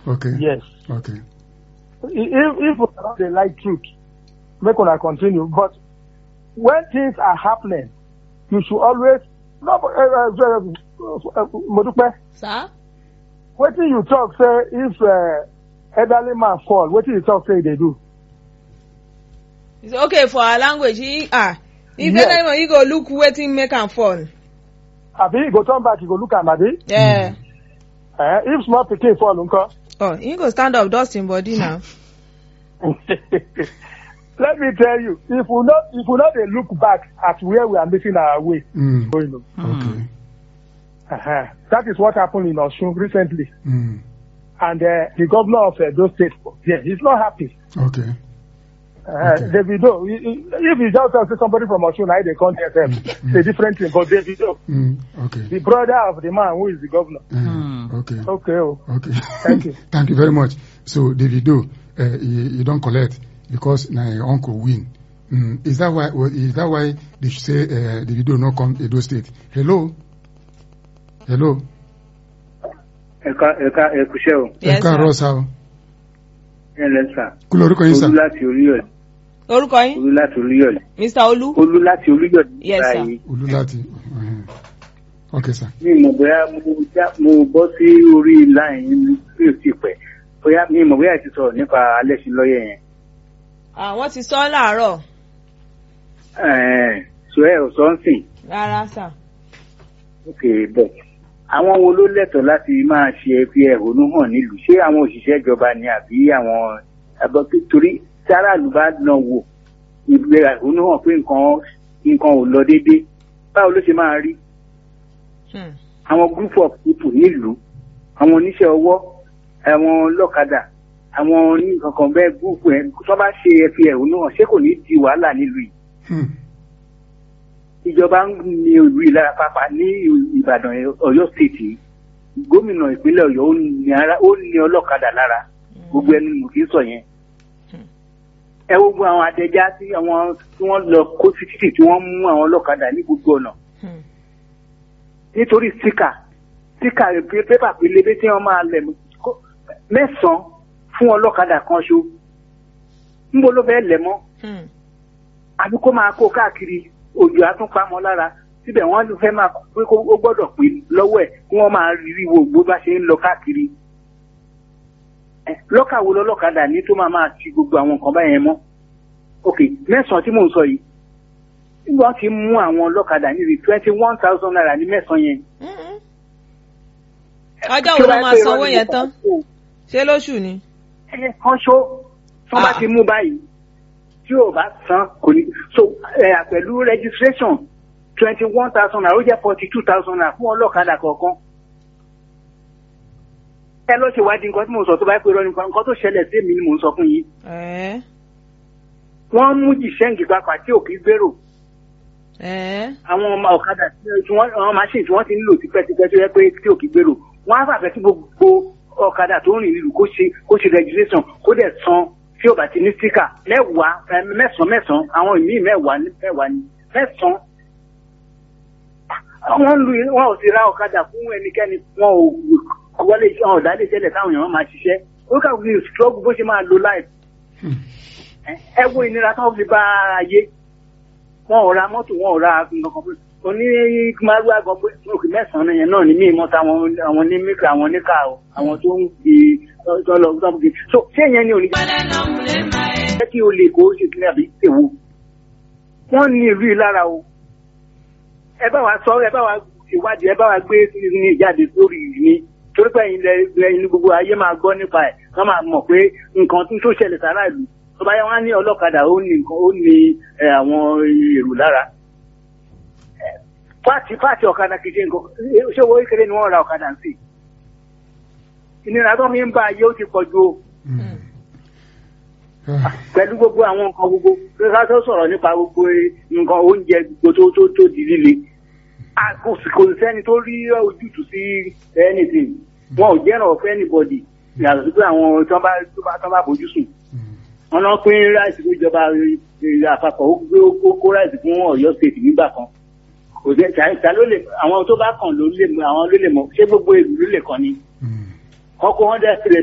Okay. yes Okay. if if una dey like truth make una continue but when things are happening you should always no uh, uh, uh, modupe sir wetin you talk say if uh, elderly man fall wetin you talk say e dey do it's okay for our language he ah if Yes. yes. he go look wetin make am fall abi e go turn back e go look am abi yeah. eh if small pikin fall nko. oh he go stand up dust him body now let me tell you if we no if we no dey look back at where we are making our way Mm. going on Okay. uh-huh. that is what happened in osun recently Mm. and uh, the governor of edo state yeah he's not happy Okay. uh, Okay. davido he- he- if you just tell say somebody from osun na him dey come there sef it's a different thing but davido Mm. Okay. the brother of the man who is the governor Uh, okay. okay o Okay. Thank you. Thank you very much. So Davido, uh, you, you don't collect because na your uncle win. Mm. Is that why? Well, is that why they should say uh, Davido no come Edo State? Hello. Hello. ẹ̀ka ẹ̀ka ẹ̀kúṣẹ́ o yes Ẹ káàárọ̀ sir sá o. ẹ̀ lẹ́sà Kí lorúkọ yín sá? olú láti oríyọ̀lẹ̀ orúkọ yín olú láti oríyọ̀lẹ̀ mr olú olú láti oríyọ̀lẹ̀ Yes, sir. báyìí Olú láti. uh-huh. Okay sir. mi mọ̀ bóyá mo já mo bọ́ sí orí láyìn mi ò tí pẹ́ bóyá mi mọ̀ bóyá ti sọ̀rọ̀ nípa alẹ́sìnlọ́yẹ̀ yẹn àwọn ti sọ láàárọ̀ ẹ̀ẹ́n sọ ẹ̀ ò sọ ń sìn rárá sà ok bọ̀ àwọn wo ló lẹ́tọ̀ọ́ láti máa ṣe fi ẹ̀hónú hàn nílùú ṣé àwọn òṣìṣẹ́ ìjọba ni àbí àwọn àbọ̀ torí sáràlú bá náà wò ìgbé ẹ̀hónú hàn pé nǹkan nǹkan ò lọ déédéé báwo ló ṣe máa rí Hmm. àwọn group of people nílùú àwọn oníṣẹ́ ọwọ́ àwọn ọlọ́kadà àwọn oníkankan bẹ́ẹ̀ group ẹ̀ tó bá ṣe fi ẹ̀hónú hàn ṣé kò ní di wàhálà nílùú yìí Hmm. ìjọba ń ní ìlú ìlara pápá ní ìbàdàn ọ̀yọ́ stéètì gómìnà ìpínlẹ̀ ọ̀yọ́ ó ní ara ó ní ọlọ́kadà lára gbogbo ẹni mo kì í sọ yẹn ẹ wo gbogbo àwọn adẹjá tí àwọn tí wọ́n lọ kó sí títì tí wọ́n mú àwọn ọlọ́kadà ní gbogbo ọ̀nà Hmm. nítorí síkà síkà pépà pélébé tí wọ́n máa lẹ̀ kó- mẹ́sàn-án fún ọlọ́kadà kan ṣo ńbo ló fẹ́ lẹ̀ mọ́ Hmm. àbí kó máa kó káàkiri òjò àtúnpamọ́ lára síbẹ̀ wọ́n ló fẹ́ máa pé kó ó gbọ́dọ̀ pé lọ́wọ́ ẹ̀ kí wọ́n máa rí wo bó bá ṣe ń lọ káàkiri. Ẹ, lọ́kà wo lọ́lọ́kadà ní tó máa máa ti gbogbo àwọn nǹkan báyẹn mọ́. ok mẹ́sàn-án tí mò ń sọ yìí wọ́n ti mú àwọn ọlọ́kadà níbi twenty one thousand naira ní mẹ́sàn-án yẹn. Mm-mm. ọjọ́ wo ló máa sanwó yẹn tán ṣé lóṣù ni. ẹ kan ṣó tí wọ́n bá Ah. ti mú báyìí tí ò bá san kò ní so ẹ pẹ̀lú registration twenty one thousand naira ó jẹ́ forty two thousand naira fún ọlọ́kadà kọ̀ọ̀kan. ẹ lọ ṣèwádìí nǹkan tí mò ń sọ tó bá pè rọ nǹkan nǹkan tó ṣẹlẹ̀ sí èmi ni mò ń sọ fún yín. ẹ̀ẹ́ wọ́n mú jìṣẹ́ǹgì papà tí ò kí gbèrò ẹ̀ẹ́ àwọn ọmọ ọ̀kadà tí wọ́n àwọn machine tí wọ́n ti ń lò tipẹ́tipẹ́ tó yẹ pé tí ò kí gbèrò wọ́n á fàfẹ́ kí gbogbo ọ̀kadà tó ń rìn nílùú kó ṣe kó ṣe registration kó dẹ̀ san tí ò bá ti ní sticker mẹ́wàá ẹ, mẹ́sàn-án mẹ́sàn-án àwọn ìmíì mẹ́wàá ní mẹ́wàá ní mẹ́sàn-án. wọ́n lu wọn ò sì ra ọ̀kadà fún ẹnikẹ́ni wọn ò wọlé wọn ò dálé tẹ́lẹ̀ táwọn èèyàn máa ṣiṣẹ́ ó kà wí struggle bó ṣe máa lo life ẹ wo ìnira tó fi bá ayé wọn ò ra mọ́tò wọn ò ra nǹkan pé oní márùá gan pé òkè mẹ́sàn-án yẹn náà ní mí mọ́ta àwọn àwọn onímíkà àwọn oníkà o àwọn tó ń gbé tọ́lọ tó ń gbé so ṣé ìyẹn ni òní jẹ́ kí o lè kó ṣe kí ní àbí èwo wọ́n ní ìlú yìí lára o ẹ bá wa sọ ẹ bá wa ìwádìí ẹ bá wa gbé ní ìjáde sórí ní torí pé ẹ̀yin lẹ ẹ̀yin ní gbogbo ayé máa gbọ́ nípa ẹ̀ wọ́n máa mọ̀ pé nǹkan tó ṣẹlẹ̀ sára ìlú tó bá yẹ wọ́n á ní ọlọ́kadà ó ní nǹkan ó ní ẹ, àwọn èrò lára Ẹ, pààtì pààtì ọ̀kadà kìí ṣe nǹkan ṣé owó kékeré ni wọ́n ra ọ̀kadà sí ìnira tó fi ń bá ayé ó ti pọ̀ ju o Ah, pẹ̀lú gbogbo àwọn nǹkan gbogbo pé ká tó sọ̀rọ̀ nípa gbogbo nǹkan oúnjẹ gbogbo tó tó tó di líle A kò sì kò sẹ́ni tó rí ojútùú sí anything wọn ò jẹ́ràn of anybody yàtọ̀ sí pé àwọn tó bá tó bá tó bá bójú sùn wọn náà pín ráìsì fún ìjọba eh, àpapọ̀ ó gbé ó kó ráìsì fún Ọ̀yọ́ state nígbà kan kò sí ta ló lè àwọn tó bá kàn ló lè mọ àwọn ló lè mọ ṣé gbogbo ìlú ló lè kàn ni mm. kọ́kọ́ wọn dẹ̀ sílẹ̀